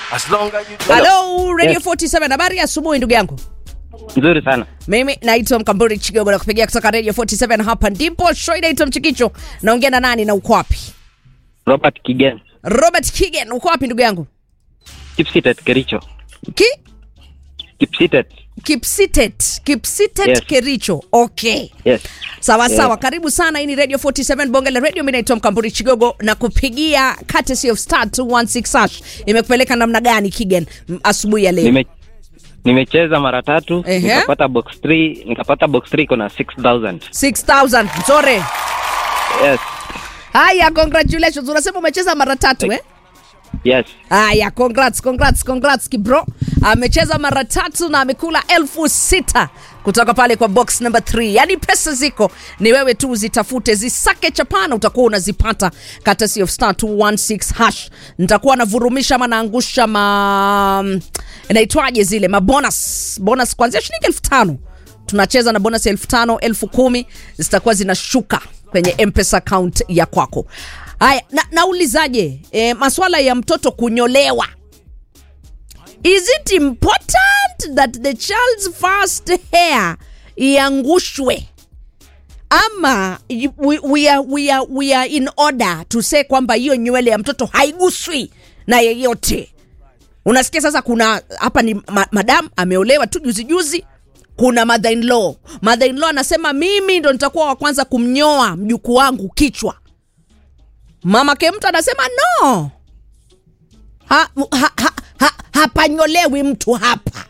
As long as you do. Hello, Radio Yes. 47. Habari ya asubuhi ndugu yangu. Nzuri sana. Mimi naitwa Mkamburi Chigogo na kupigia kutoka Radio 47 hapa ndipo show inaitwa Mchikicho. Naongea na nani na uko wapi? Robert Kigen, Robert Kigen, uko wapi ndugu yangu? Kipsitet Kericho. Ki Kipsitet. Kipsitet, Kipsitet Yes. Kericho. Okay. Yes. Sawa Yes. sawa, karibu sana. Hii ni Radio 47 Bonge la Radio. Mimi naitwa Mkamburi Chigogo na kupigia courtesy of star 216 hash. Imekupeleka namna gani Kigen m- asubuhi ya leo? Nime nimecheza mara tatu Ehe. nikapata box 3 nikapata box 3 iko na 6000 6000. Nzuri. yes Haya, congratulations. Unasema umecheza mara tatu eh? yes Haya, congrats, congrats, congrats kibro. Amecheza mara tatu na amekula elfu sita kutoka pale kwa box number 3. Yaani pesa ziko, ni wewe tu zitafute, zisake chapana, utakuwa unazipata courtesy of star 216 hash. Nitakuwa navurumisha ama naangusha ma inaitwaje zile mabonus bonus kuanzia shilingi elfu tano tunacheza na bonus elfu tano elfu kumi zitakuwa zinashuka kwenye mpesa account ya kwako haya na, naulizaje e, maswala ya mtoto kunyolewa is it important that the child's first hair iangushwe ama y- we, we, are, we, are, we are in order to say kwamba hiyo nywele ya mtoto haiguswi na yeyote unasikia sasa kuna hapa ni ma, madam ameolewa tu juzi juzi kuna mother in law mother in law anasema mimi ndo nitakuwa wa kwanza kumnyoa mjukuu wangu kichwa mama kemtu anasema no ha, ha, ha, ha, hapanyolewi mtu hapa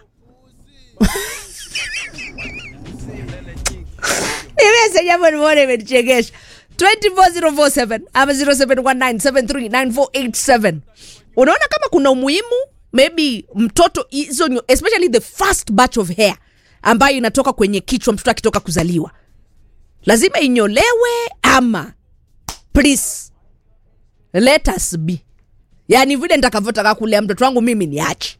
nimese jambo nimeona imenichekesha 24047 ama 0719739487 unaona kama kuna umuhimu maybe mtoto hizo nyo- especially the first batch of hair ambayo inatoka kwenye kichwa mtoto akitoka kuzaliwa lazima inyolewe ama please let us be yaani vile nitakavyotaka kulea mtoto wangu mimi niache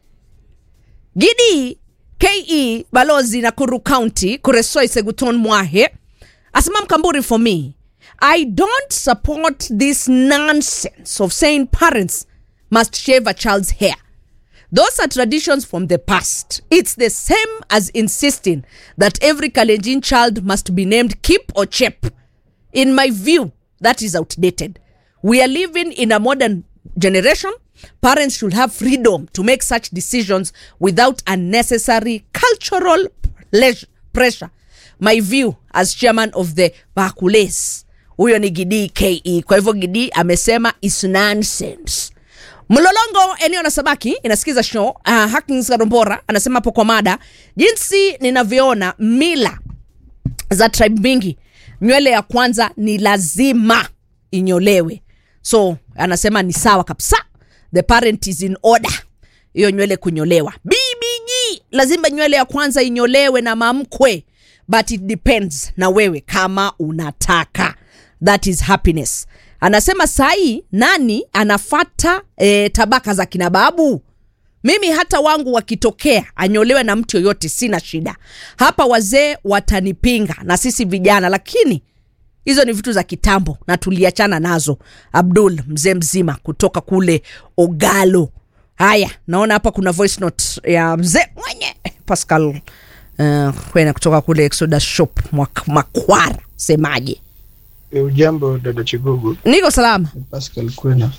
gidi ke balozi nakuru county kuresoi seguton mwahe asema mkamburi for me i don't support this nonsense of saying parents must shave a child's hair those are traditions from the past it's the same as insisting that every kalenjin child must be named kip or chep in my view that is outdated we are living in a modern generation parents should have freedom to make such decisions without unnecessary cultural pleasure, pressure my view as chairman of the bakules huyo ni gidii ke kwa hivyo gidii amesema is nonsense mlolongo eneo la sabaki inasikiza show uh, hakins karombora anasema hapo kwa mada jinsi ninavyoona mila za tribe mingi nywele ya kwanza ni lazima inyolewe so anasema ni sawa kabisa the parent is in order hiyo nywele kunyolewa bbg lazima nywele ya kwanza inyolewe na mamkwe but it depends na wewe kama unataka that is happiness anasema sahii nani anafata e, tabaka za kina babu mimi hata wangu wakitokea anyolewe na mtu yoyote sina shida hapa wazee watanipinga na sisi vijana lakini hizo ni vitu za kitambo na tuliachana nazo abdul mzee mzima kutoka kule ogalo haya naona hapa kuna voice note ya mzee mwenye pascal uh, kwena kutoka kule exodus shop Mwak- makwara semaje E, ujambo dada Chigogo, niko salama ni Pascal Kwena.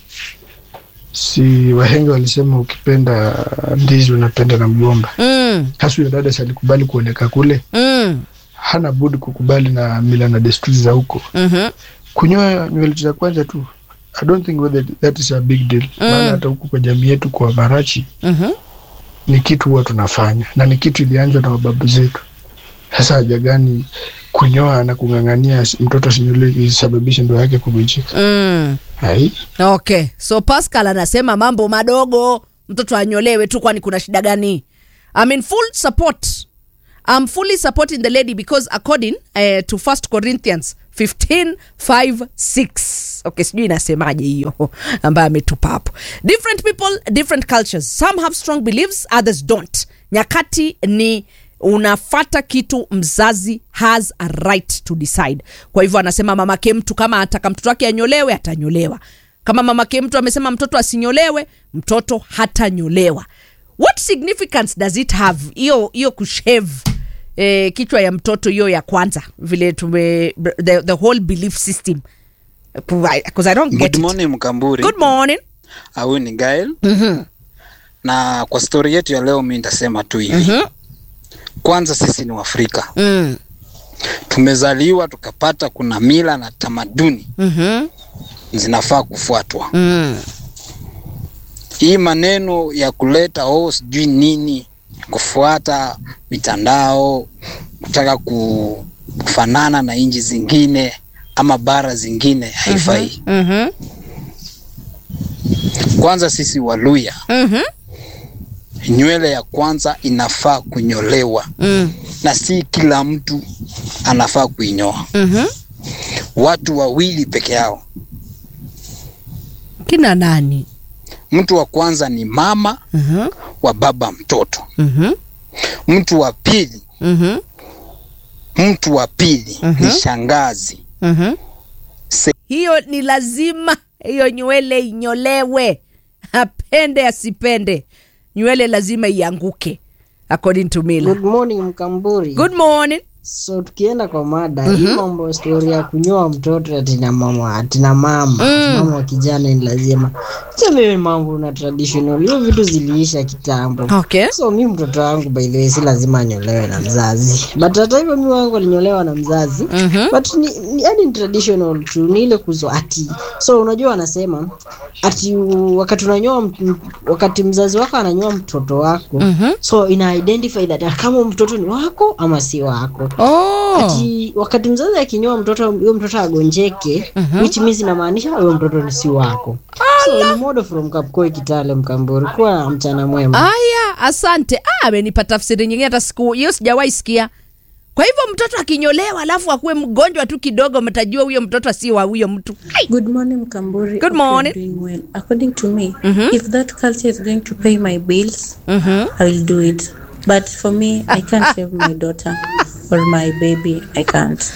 Si wahenga walisema ukipenda ndizi unapenda na mgomba. mm, Hasa huyo dada si alikubali kuoneka kule, mm, hana budi kukubali na mila na desturi za huko. mhm, Kunyoa nywele za kwanza tu, I don't think whether that is a big deal. Maana hata huku kwa jamii yetu kwa Marachi mhm. ni kitu huwa tunafanya na ni kitu ilianzwa na mababu zetu. Sasa haja gani kunyoa na kung'ang'ania mtoto asinyolewe isababishe ndoa yake kuvunjika? Mm. Hai, okay so pascal anasema mambo madogo mtoto anyolewe tu kwani kuna shida gani I'm in full support I'm fully supporting the lady because according uh, to 1 Corinthians 15 5 6 okay sijui inasemaje hiyo ambayo ametupa hapo different people different cultures some have strong beliefs others don't nyakati ni unafata kitu mzazi has a right to decide kwa hivyo anasema mamake mtu kama ataka mtoto wake anyolewe atanyolewa kama mamake mtu amesema mtoto asinyolewe mtoto hatanyolewa what significance does it have hiyo hiyo kushave eh, kichwa ya mtoto hiyo ya kwanza vile tume the, the whole belief system because i don't get Good it. morning Mkamburi. good morning Au ni Gael. Mhm. Na kwa stori yetu ya leo mi nitasema tu hivi. Mhm. Kwanza sisi ni Waafrika. Mm. Tumezaliwa tukapata kuna mila na tamaduni Mhm. zinafaa kufuatwa. Mm. Hii maneno ya kuleta oh sijui nini kufuata mitandao kutaka ku- kufanana na nchi zingine ama bara zingine haifai. Mhm. Kwanza sisi Waluya, Mhm. nywele ya kwanza inafaa kunyolewa Mm. na si kila mtu anafaa kuinyoa, Mhm. watu wawili peke yao. kina nani Mtu wa kwanza ni mama Mhm. wa baba mtoto, Mhm. mtu wa pili Mhm. mtu wa pili Mhm. ni shangazi. Mhm. Se- hiyo ni lazima hiyo nywele inyolewe apende asipende nywele lazima ianguke according to mila Good morning Mkamburi. good morning So tukienda kwa mada hii mambo stori ya kunyoa mtoto atina mama atina mama ati mama wa kijana ni lazima. Sio mimi mambo na traditional. Hiyo vitu ziliisha kitambo. okay So mi mtoto wangu by the way si lazima anyolewe na mzazi. But hata hivyo mi wangu alinyolewa na mzazi. Mhm. But ni, ni, yani ni traditional tu ni ile kuzo ati. So unajua wanasema ati u- wakati unanyoa mt- wakati mzazi wako ananyoa mtoto wako Mhm. so ina identify that kama mtoto ni wako ama si wako oh. ati wakati mzazi akinyoa mtoto huyo mtoto agonjeke which means inamaanisha huyo mtoto ni si wako so ni modo from kapkoi kitale mkamburi kuwa mchana mwema aya asante ah, amenipa tafsiri nyingine hata siku hiyo sijawahi sikia kwa hivyo mtoto akinyolewa alafu akuwe mgonjwa tu kidogo mtajua huyo mtoto si wa huyo mtu Ai! Good morning, Mkamburi. Good Hope you're morning. Doing well. According to me, if that culture is going to pay my bills, Mhm. I will do it. But for me, I can't save my daughter or my baby. I can't.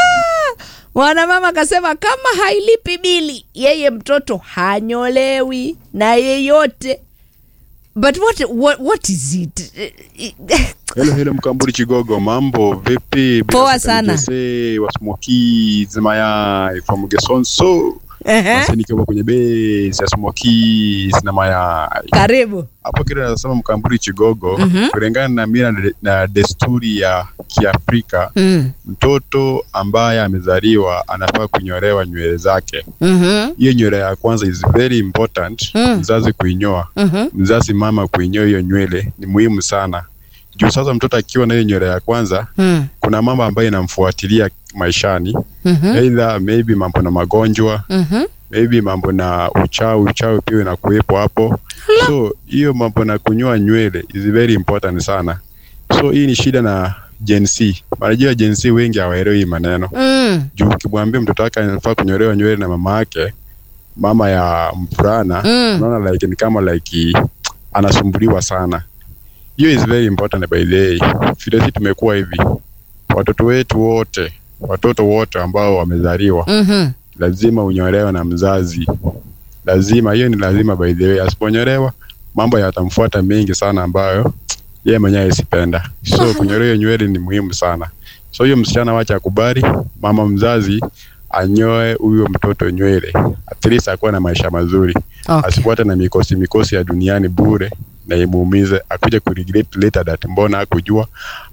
mwanamama akasema kama hailipi bili yeye mtoto hanyolewi na yeyote but what, what, what is it Hello, hello Mkamburi Chigogo, mambo vipi? Bila Poa shaka sana. ni Jose wa Smoky Zimayai from Gesonso. Ehe. Basi nikiwa kwenye base ya Smoky Zimayai. karibu Hapo kile nasema Mkamburi Chigogo, kulingana na mila na de- na desturi ya Kiafrika, mm. mtoto ambaye amezaliwa anafaa kunyolewa nywele zake. mm-hmm. Hiyo nywele ya kwanza is very important, Mm. mzazi kuinyoa Mm-hmm. mzazi mama kuinyoa hiyo nywele ni muhimu sana juu sasa mtoto akiwa na hiyo nywele ya kwanza Mm. kuna mambo ambayo inamfuatilia maishani Mm-hmm. either maybe mambo na magonjwa Mm-hmm. maybe mambo na uchawi uchawi pia inakuwepo hapo so hiyo mambo na kunyoa nywele is very important sana so hii ni shida na Gen Z. Unajua Gen Z wengi hawaelewi hii maneno Mm. juu ukimwambia mtoto wake anafaa kunyolewa nywele na mama yake mama ya mvulana Mm. unaona like ni kama like anasumbuliwa sana hiyo is very important by the way vile sisi tumekuwa hivi watoto wetu wote watoto wote ambao wamezaliwa Mm-hmm. lazima unyolewe na mzazi lazima hiyo ni lazima by the way asiponyolewa mambo yatamfuata mengi sana ambayo yeye mwenyewe isipenda so kunyolewa hiyo nywele ni muhimu sana so hiyo msichana wacha akubali mama mzazi anyoe huyo mtoto nywele at least akuwa na maisha mazuri Okay. asifuate na mikosi mikosi ya duniani bure na imuumize akuja kuregret later that mbona hakujua